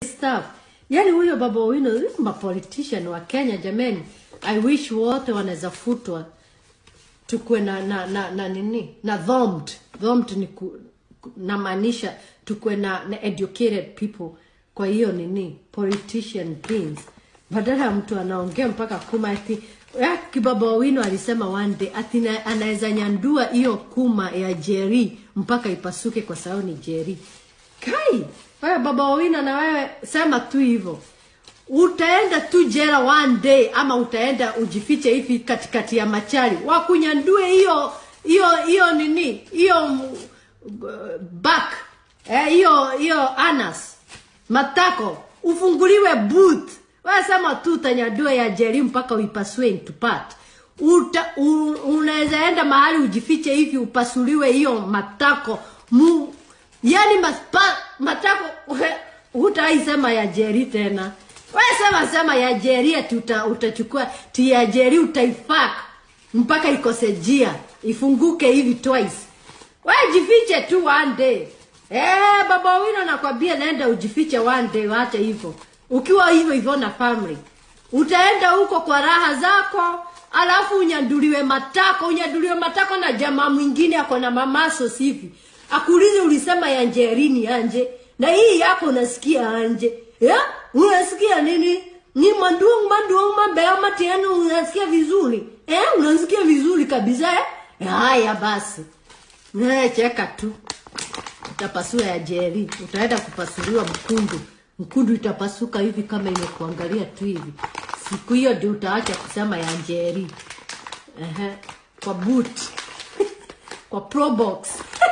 stuff. Yaani huyo baba Owino, ma politician wa Kenya jameni, I wish wote wanaweza futwa tukuwe na na, na, na nini na thomed thomed ni ku, ku- namaanisha tukuwe na, na educated people kwa hiyo nini politician things badala ya mtu anaongea mpaka kuma ati ya, kibaba Owino alisema one day ati na- anaweza nyandua hiyo kuma ya Jerry mpaka ipasuke kwa sababu ni Jerry kai wewe baba Owino na wewe sema tu hivyo utaenda tu jela one day ama utaenda ujifiche hivi katikati ya machari wakunyandue hiyo hiyo hiyo nini hiyo mm, back eh, hiyo hiyo anas matako ufunguliwe booth wewe sema tu utanyandue ya jeri mpaka uipasue into part Uta, u, unaweza enda mahali ujifiche hivi upasuliwe hiyo matako mu, yani maspa, matako hutaisema ya jeri tena wewe sema sema ya jeri ati uta, utachukua ti ya jeri utaifak mpaka ikose jia ifunguke hivi twice wewe jifiche tu one day eh baba wino nakwambia naenda ujifiche one day wacha hivyo ukiwa hivyo hivyo na family utaenda huko kwa raha zako alafu unyanduliwe matako unyanduliwe matako na jamaa mwingine ako na mamaso sivi akuulize ulisema ya njerini anje na hii yako unasikia anje ya unasikia nini ni manduong manduong mabea matiano unasikia vizuri eh unasikia vizuri kabisa eh Eh, haya basi eh cheka tu utapasua ya jeri utaenda kupasuliwa mkundu mkundu itapasuka hivi kama imekuangalia tu hivi siku hiyo ndio utaacha kusema ya njeri Ehe, kwa boot kwa probox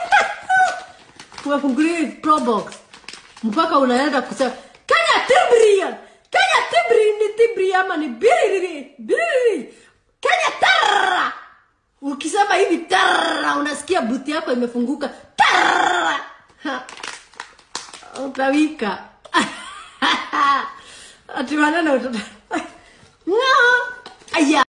kuwafungulia probox mpaka unaenda kusema kenya tibria kenya tibri ni tibri ama ni biriri biriri kenya tarra ukisema hivi tarra unasikia buti yako imefunguka tarra Ha. utawika ati maneno utata- Nga. aya